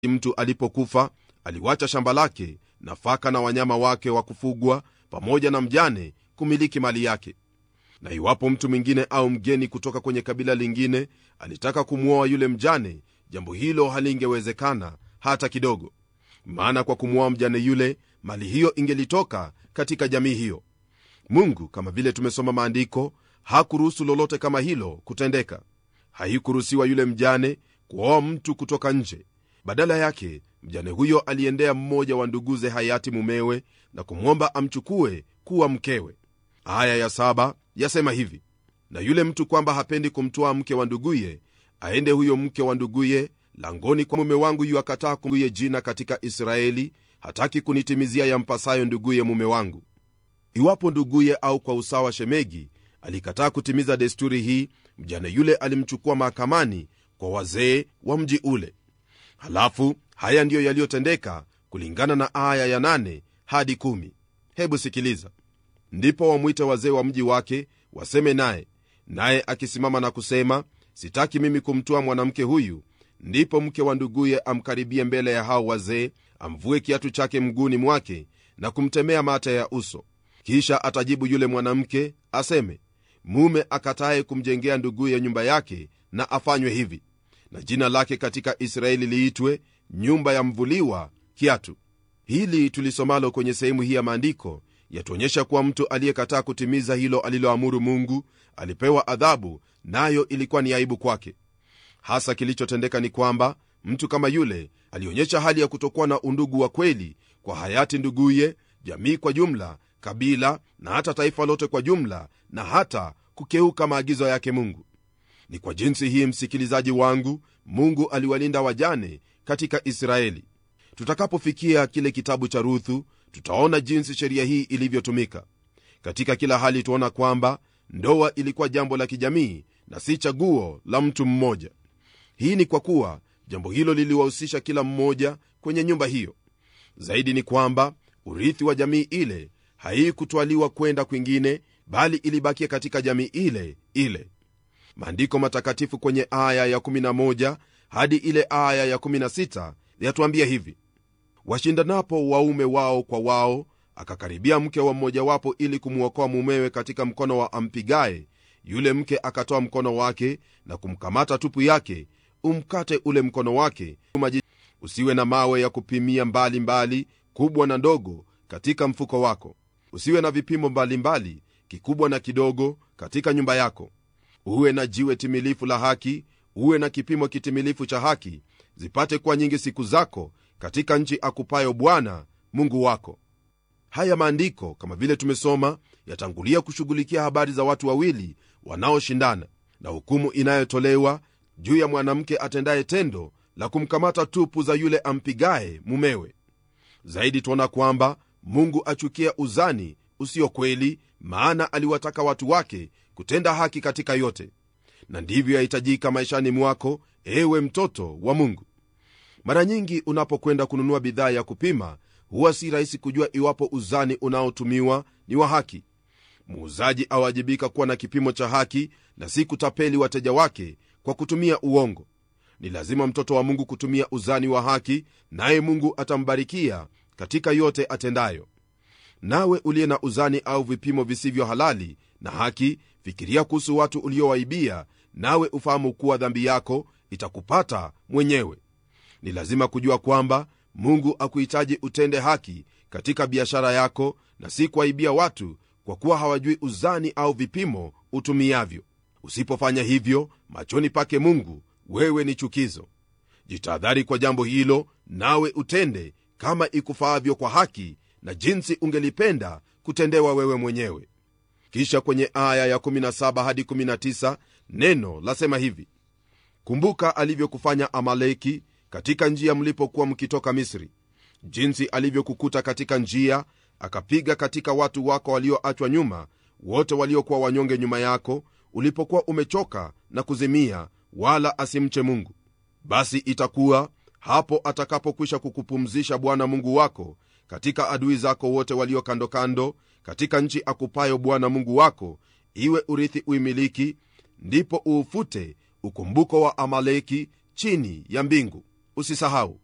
mtu alipokufa aliwacha shamba lake nafaka na wanyama wake wa kufugwa pamoja na mjane kumiliki mali yake na iwapo mtu mwingine au mgeni kutoka kwenye kabila lingine alitaka kumwoa yule mjane jambo hilo halingewezekana hata kidogo maana kwa kumwoa mjane yule mali hiyo ingelitoka katika jamii hiyo mungu kama vile tumesoma maandiko hakuruhusu lolote kama hilo kutendeka haikuruhusiwa yule mjane kuoa mtu kutoka nje badala yake mjane huyo aliendea mmoja wa nduguze hayati mumewe na kumwomba amchukue kuwa mkewe aya ya saba yasema hivi na yule mtu kwamba hapendi kumtwaa mke wa nduguye aende huyo mke wa nduguye langoni kwa mume wangu yu akataa kumguye jina katika israeli hataki kunitimizia yampasayo nduguye mume wangu iwapo nduguye au kwa usawa shemegi alikataa kutimiza desturi hii mjane yule alimchukua mahakamani kwa wazee wa mji ule halafu haya ndiyo yaliyotendeka kulingana na aya ya 8 hadi 1 hebu sikiliza ndipo wamwite wazee wa mji wake waseme naye naye akisimama na kusema sitaki mimi kumtoa mwanamke huyu ndipo mke wa nduguye amkaribie mbele ya hao wazee amvue kiatu chake mguuni mwake na kumtemea mate ya uso kisha atajibu yule mwanamke aseme mume akataye kumjengea nduguye nyumba yake na afanywe hivi na jina lake katika israeli liitwe nyumba ya mvuliwa kiatu hili tulisomalo kwenye sehemu hii ya maandiko yatuonyesha kuwa mtu aliyekataa kutimiza hilo aliloamuru mungu alipewa adhabu nayo ilikuwa ni aibu kwake hasa kilichotendeka ni kwamba mtu kama yule alionyesha hali ya kutokuwa na undugu wa kweli kwa hayati nduguye jamii kwa jumla kabila na hata taifa lote kwa jumla na hata kukeuka maagizo yake mungu ni kwa jinsi hii msikilizaji wangu mungu aliwalinda wajane katika israeli tutakapofikia kile kitabu cha ruthu tutaona jinsi sheria hii ilivyotumika katika kila hali tuona kwamba ndoa ilikuwa jambo la kijamii na si chaguo la mtu mmoja hii ni kwa kuwa jambo hilo liliwahusisha kila mmoja kwenye nyumba hiyo zaidi ni kwamba urithi wa jamii ile haikutwaliwa kwenda kwingine bali ilibakia katika jamii ile ile maandiko matakatifu kwenye aya ya11 hadi ile aya ya16 yatuambia hivi washindanapo waume wao kwa wao akakaribia mke wa mmojawapo ili kumwokoa mumewe katika mkono wa ampigaye yule mke akatoa mkono wake na kumkamata tupu yake umkate ule mkono wake usiwe na mawe ya kupimia mbali mbali kubwa na ndogo katika mfuko wako usiwe na vipimo mbalimbali mbali, kikubwa na kidogo katika nyumba yako uwe na jiwe timilifu la haki uwe na kipimo kitimilifu cha haki zipate kuwa nyingi siku zako katika nchi akupayo bwana mungu wako haya maandiko kama vile tumesoma yatangulia kushughulikia habari za watu wawili wanaoshindana na hukumu inayotolewa juu ya mwanamke atendaye tendo la kumkamata tupu za yule ampigaye mumewe zaidi tuona kwamba mungu achukia uzani usio kweli maana aliwataka watu wake kutenda haki katika yote na ndivyo yahitajika maishani mwako ewe mtoto wa mungu mara nyingi unapokwenda kununua bidhaa ya kupima huwa si rahisi kujua iwapo uzani unaotumiwa ni wa haki muuzaji awajibika kuwa na kipimo cha haki na si kutapeli wateja wake kwa kutumia uongo ni lazima mtoto wa mungu kutumia uzani wa haki naye mungu atambarikia katika yote atendayo nawe uliye na uzani au vipimo visivyo halali na haki fikiria kuhusu watu uliowaibia nawe ufahamu kuwa dhambi yako itakupata mwenyewe ni lazima kujua kwamba mungu akuhitaji utende haki katika biashara yako na si kuwaibia watu kwa kuwa hawajui uzani au vipimo utumiavyo usipofanya hivyo machoni pake mungu wewe ni chukizo jitahadhari kwa jambo hilo nawe utende kama ikufaavyo kwa haki na jinsi ungelipenda kutendewa wewe mwenyewe kisha kwenye aya ya17 hadi 19 neno lasema hivi kumbuka alivyokufanya amaleki katika njia mlipokuwa mkitoka misri jinsi alivyokukuta katika njia akapiga katika watu wako walioachwa nyuma wote waliokuwa wanyonge nyuma yako ulipokuwa umechoka na kuzimia wala asimche mungu basi itakuwa hapo atakapokwisha kukupumzisha bwana mungu wako katika adui zako wote walio kando kando katika nchi akupayo bwana mungu wako iwe urithi uimiliki ndipo uufute ukumbuko wa amaleki chini ya mbingu usisahau